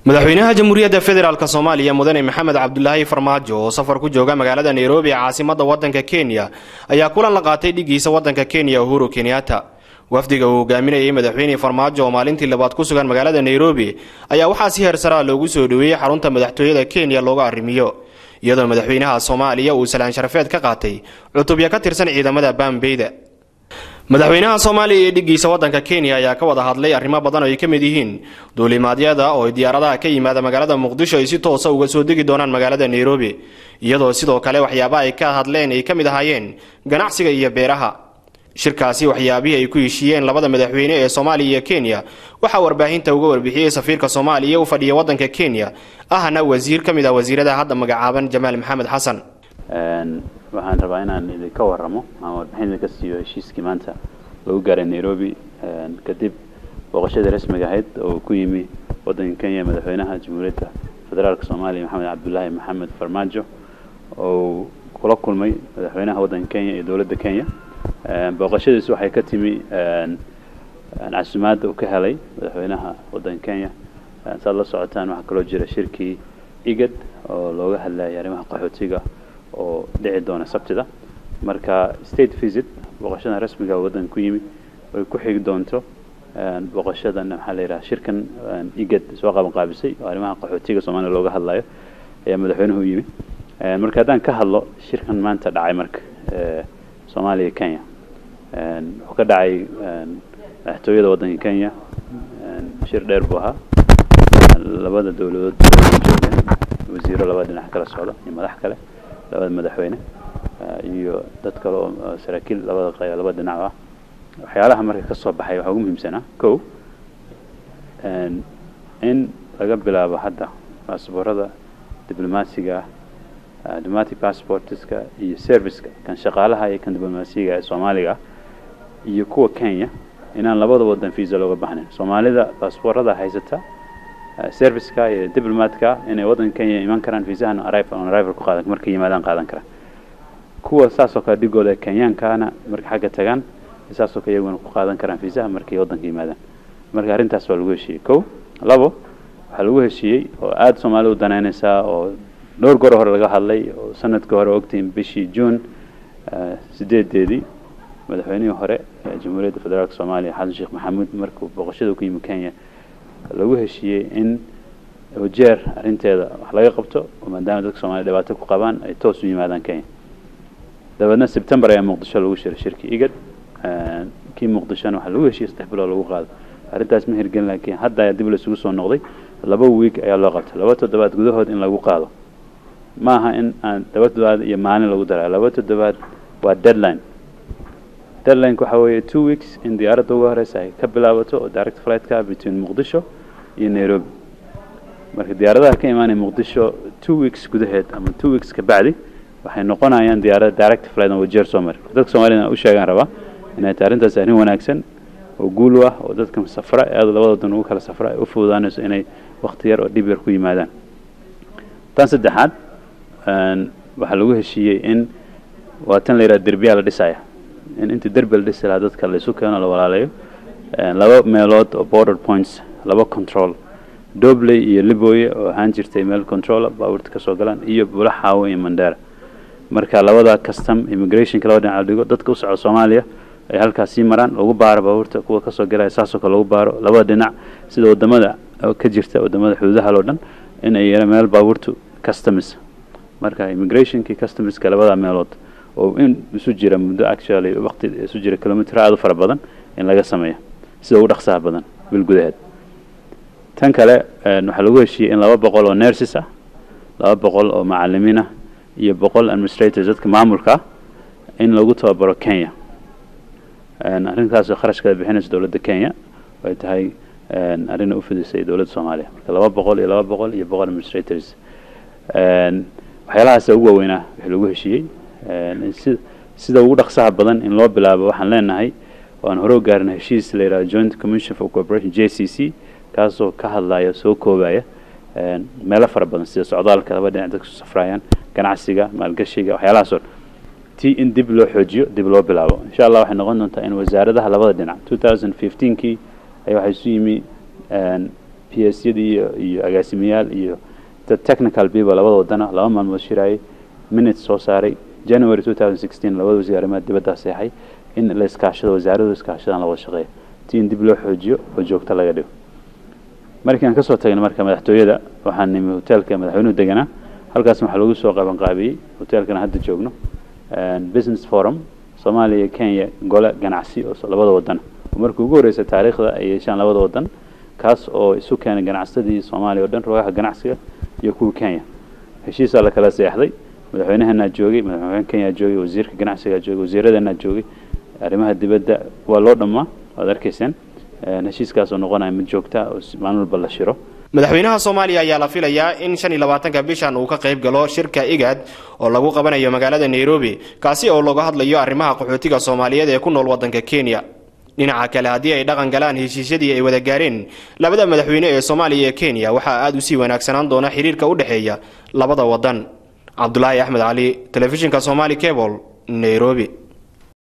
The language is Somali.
madaxweynaha jamhuuriyadda federaalk soomaaliya mudane maxamed cabdulaahi farmaajo oo safar ku jooga magaalada nairobi ee caasimada wadanka kenya ayaa kulan la qaatay dhigiisa wadanka kenya uhuru kenyatta wafdiga uu hogaaminayay madaxweyne farmaajo oo maalintii labaad ku sugan magaalada nairobi ayaa waxaa si heersaraa loogu soo dhoweeyey xarunta madaxtooyada kenya looga arrimiyo iyadoo madaxweynaha soomaaliya uu salaan sharafeed ka qaatay cutubya ka tirsan ciidamada baambeyda madaxweynaha soomaaliya iyo dhigiisa wadanka kenya ayaa ka wada hadlay arrimo badan oo ay ka mid yihiin duulimaadyada oo diyaaradaha ka yimaada magaalada muqdisho ay si toosa uga soo degi doonaan magaalada nairobi iyadoo sidoo kale waxyaabaha ay ka hadleen ay ka mid ahaayeen ganacsiga iyo beeraha shirkaasi waxyaabihii ay ku heshiiyeen labada madaxweyne ee soomaaliya iyo kenya waxaa warbaahinta uga warbixiyey safiirka soomaaliya u fadhiya wadanka kenya ahna wasiir ka mid ah wasiirada hadda magacaaban jamaal maxamed xasan waxaan rabaa inaan idinka waramo ama warbixin idinka siiyo heshiiskii maanta lagu gaaray nairobi kadib booqashadii rasmiga ahayd oo ku yimi wadanka kenya madaxweynaha jamhuuriyadda federaalk soomaaliya maxamed cabdulaahi maxamed farmaajo oo kula kulmay madaxweynaha wadanka kenya iyo dowladda kenya booqashadiisu waxay ka timi casumaadda uu ka helay madaxweynaha wadanka kenya saad la socotaan waxaa kaloo jira shirkii igad oo looga hadlayay arrimaha qaxootiga oo dhici doona sabtida marka state visit booqashadan rasmiga waddanka ku yimi ay ku xigi doonto booqashadan maxaa la yidhaha shirkan igad soo qaban qaabisay oo arrimaha qaxootiga soomaaliya looga hadlayo ayaa madaxweynuhu u yimi marka haddaan ka hadlo shirkan maanta dhacay marka soomaaliya kenya wuxuu ka dhacay madaxtooyada waddanka kenya shir dheer buu ahaa labada dowladood joogeen wasiiro labada dhinac kala socda iyo madax kale labada madaxweyne iyo dad kale oo saraakiil labada q labada dhinac ah waxyaalaha marka ka soo baxay waxaa ugu muhiimsanaa ko in laga bilaabo hadda baasboorada diblomaasiga ah diplomatic passportska iyo serviceka kan shaqaalaha iyo kan diblomaasiga ee soomaaliga ah iyo kuwa kenya inaan labada wadan visa looga baxnayn soomaalida baasboorada haysata serviceka iyo diplomatka inay wadanka kenya iman karaan viisahan arrival on arrival ku qaadan markay yimaadaan qaadan karaan kuwa saasoo kale dhigooda kenyankana markay xagga tagaan saasoo kale iyaguna ku qaadan karaan viisaha markay wadanka yimaadaan marka arrintaas waa lagu heshiiyey ko labo waxaa lagu heshiiyey oo aada soomaalida u danaynaysaa oo dhowr goor hore laga hadlay oo sanadkii hore ogtiin bishii june sideedeedii madaxweynihii hore ee jamhuuriyadda federaalk soomaaliya xasan sheekh maxamuud markuu booqashada ku yimi kenya lagu heshiiyey in jeer arrinteeda wax laga qabto oo maadaama dadka soomaliya dhibaato ku qabaan ay toos u yimaadaan kenya dabeedna sebtembar ayaa muqdisho lagu shiray shirkii igad kii muqdishona waxaa lagu heshiiyey saddex bilood lagu qaado arrintaas ma hirgelin laakiin hadda ayaa dib laysugu soo noqday laba wiig ayaa loo qabtay laba toddobaad gudahood in lagu qaado ma aha in aan laba toddobaad iyo maalin lagu darayo laba toddobaad waa deadline deadlineka waxaa weeye two weeks in diyaaradda uga horeysa ay ka bilaabato oo direct flightka between muqdisho iyo nairobi marka diyaaradaha ka imaanaya muqdisho two weeks gudaheed ama two weeks ka bacdi waxay noqonayaan diyaarada direct flight oo jeer soo mari dadka soomaaliyana u sheegaan rabaa inay tahay arrintaas arrin wanaagsan oo guul u ah oo dadka safra ee aad labada wadan ugu kala safra ay u fududaanayso inay wakti yar oo dhib yar ku yimaadaan tan saddexaad waxaa lagu heshiiyey in waa tan la yidhaha derbiyaa la dhisaya in intii derbi la dhisi lahaa dadka la isu keeno la walaalayo laba meelood oo border points laba control dobley iyo liboye oo ahaan jirtay meel controla baabuurta kasoo galaan iyo bulaxaawo iyo mandera marka labada custom immigrationka laba dhinac la dhigo dadka u soco soomaaliya ay halkaas sii maraan lagu baaro baabuurta kuwa kasoo galaya saasoo kale lagu baaro labada dhinac sida wadamada ka jirta wadamada xuduudaha loo dhan in ay yeelaan meel baabuurtu customs marka immigrationkii customska labada meelood oo in isu jira muddo actually waqti isu jira kilomitr aada u fara badan in laga sameeyo sida ugu dhaqsaha badan bil gudaheed tan kale waxaa lagu heshiiyey in laba boqol oo nurses ah laba boqol oo macalimiin ah iyo boqol administrators dadka maamulka ah in lagu tababaro kenya arrintaasoo kharashkeeda bixinaysa dowladda kenya ay tahay arrinay u fidisay dowladda soomaaliya marka laba boqol iyo laba boqol iyo boqol administrators waxyaalahaasa ugu waaweynaa wixii lagu heshiiyey sida ugu dhaqsaha badan in loo bilaabo waxaan leenahay waan hore u gaarina heshiis la yidhaha joint commission for cooperation j c c kaasoo ka hadlaya soo koobaya meelo fara badan sida socdaalka laba dhinac dadka su safraayaan ganacsiga maalgashiga waxyaalahaasoo ti in dib loo xoojiyo dib loo bilaabo insha allah waxay noqon doontaa in wasaaradaha labada dhinac two thousand fifteenkii ayaa waxaa isu yimi p s yadii iyo iyo agaasimayaal iyo dad technical people labada wadana laba maalmood shiraayay minutes soo saaray january two thousand sixteen labada wasiir arrimaha dibadda seexay in la iskaashado wasaaradu iskaashadaan la wada shaqeeyo ti in dib loo xoojiyo oo joogto laga dhigo markii aan kasoo tagnay marka madaxtooyada waxaan nimi hoteelka madaxweynuhu deganaa halkaas waxaa lagu soo qaban qaabiyey hoteelkana hadda joogno business forum soomaaliya iyo kenya gole ganacsi oo labada wadan oo markii ugu horreysay taariikhda ay yeeshaan labada wadan kaas oo isu keenay ganacsadii soomaaliya o dhan roogaha ganacsiga iyo kuwa kenya heshiisaa la kala seexday madaxweynahanaa joogay madaxweyne kenya joogay wasiirka ganacsigaa joogay wasiiradanaa joogay arrimaha dibadda waa loo dhammaa waad arkayseen heshiiskaas oo noqonaya mid joogta oo maalin walba la shiro madaxweynaha soomaaliya ayaa la filayaa in shan iyo labaatanka bishan uu ka qayb galo shirka igad oo lagu qabanayo magaalada nairobi kaasi oo looga hadlayo arrimaha qaxootiga soomaaliyeed ee ku nool waddanka kenya dhinaca kale haddii ay dhaqan galaan heshiisyadii ay wada gaareen labada madaxweyne ee soomaaliya iyo kenya waxaa aada u sii wanaagsanaan doona xiriirka u dhexeeya labada waddan cabdulaahi axmed cali telefishinka somaali cable nairobi